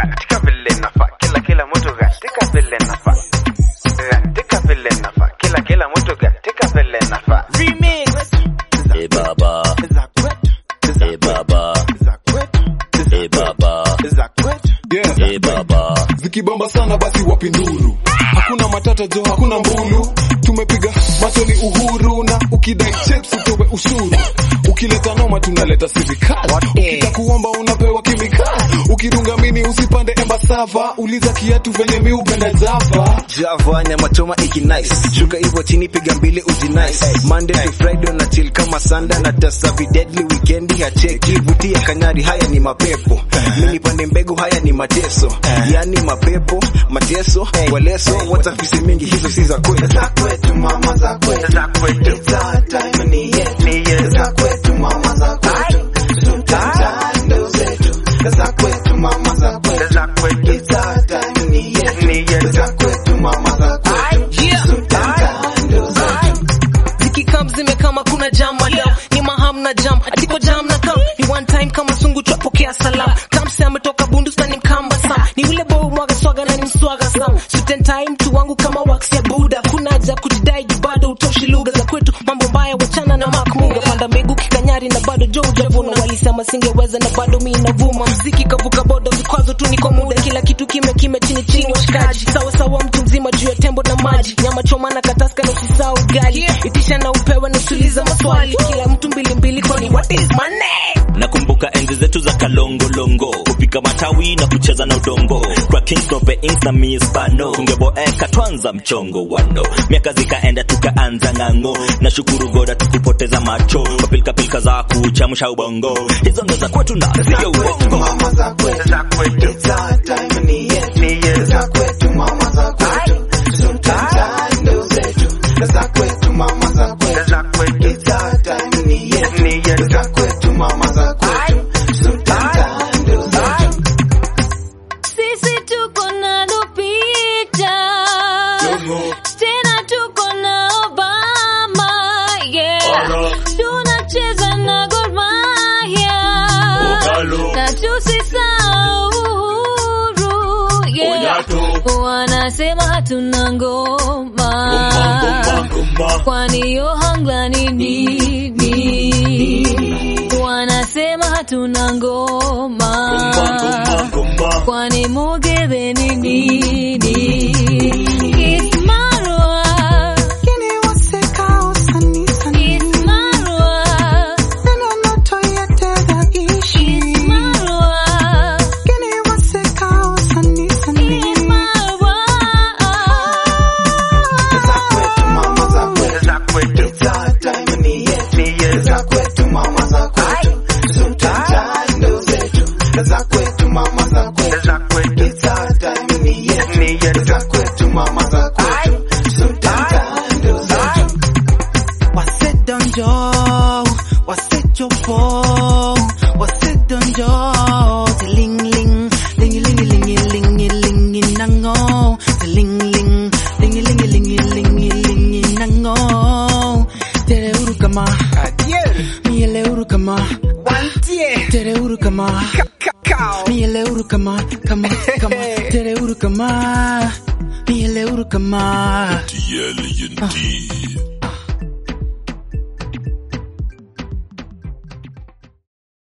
katika vile nafaa kila kila mtu katika vile nafaa katika vile nafaa kila kila mtu katika vile nafaa Eh baba, eh baba, eh baba, Yeah. eh baba. Zikibamba sana basi wapi nduru? Hakuna matata jo, hakuna mbulu. Tumepiga masoni uhuru na ukidai chips utowe ushuru. Ukileta noma tunaleta serikali. Ukitaka kuomba unapewa kemikali. Ukirungamini usipande embasava. Uliza kiatu venye mi upenda java. Java nyama choma iki nice shuka hivyo chini piga mbili uji nice Monday to Friday na chill kama sanda na tasa vi deadly weekendi ya cheki vutia kanyari haya ni mapepo mimi pande mbegu haya ni mateso yani mapepo mateso waleso watafisi mingi hizo si za kwetu za kwetu mama za kwetu za kwetu It's our time ni yetu ni yetu za kwetu mama za kwetu ndo zetu za kwetu mama za kwetu za kwetu It's our time ni yetu ni yetu za kwetu mama za kwetu ndo zetu zikikam zimekama kuna jam madam ni maham na jam atiko jam na kam ni one time kama sungu twapokea salam kamse ametoka bundus ni mkamba sam ni ule boy mwaga swaga na ni mswaga sam suten time mtu wangu kama wax ya buda kuna haja kujidai juu bado utoshi lugha za kwetu mambo mbaya wachana na makmunga panda mbegu kikanyari na bado jo ujavuna walisema singeweza na bado mi navuma mziki kavuka boda vikwazo tu niko muda kila kitu kime kime chini chini washikaji sawa sawa mtu mzima juu ya tembo na maji nyama choma na kataska na usisahau ugali itisha na upewe na usuliza maswali kila mtu mbili mbili kwani what is my name Nakumbuka enzi zetu za kalongolongo, kupika matawi na kucheza na udongo, kwa kings no payings na mispano, tungeboeka twanza mchongo wano, miaka zikaenda tukaanza ng'ang'o, na shukuru goda tukupoteza macho, kwa pilika pilika za kuchamsha ubongo, hizo ndo za kwetu na sio uongo. mama za kwetu za kwetu It's our time ni yetu ni yetu za kwetu mama za kwetu ndo zetu za kwetu mama za kwetu za kwetu It's our time ni yetu ni yetu za kwetu mama za kwetu ndo zetu Sisi tuko na Lupita tena tuko na Obama yeah. Tunacheza na Gor Mahia na tusisahau Uhuru yeah. Wanasema hatuna ngoma kwani yo hangla ni nini? Wanasema hatuna ngoma kwani mugebe ni nini? It's Marwa, it's Marwa, it's Marwa, it's Marwa. za kwetu mama za kwetu za kwetu It's our time ni yetu ni yetu za kwetu mama za kwetu ndo zetu za kwetu mama za kwetu za kwetu It's our time ni yetu ni yetu za kwetu mama za kwetu ndo zetu wasedonjo wasechopo wasedonjo tilingling lingilingilingilingilingi nango tilingling lingilingilingilingilingi nango tere uru kama miele uru kama tere uru kama miele uru kama kama kama tere uru kama miele uru kama TL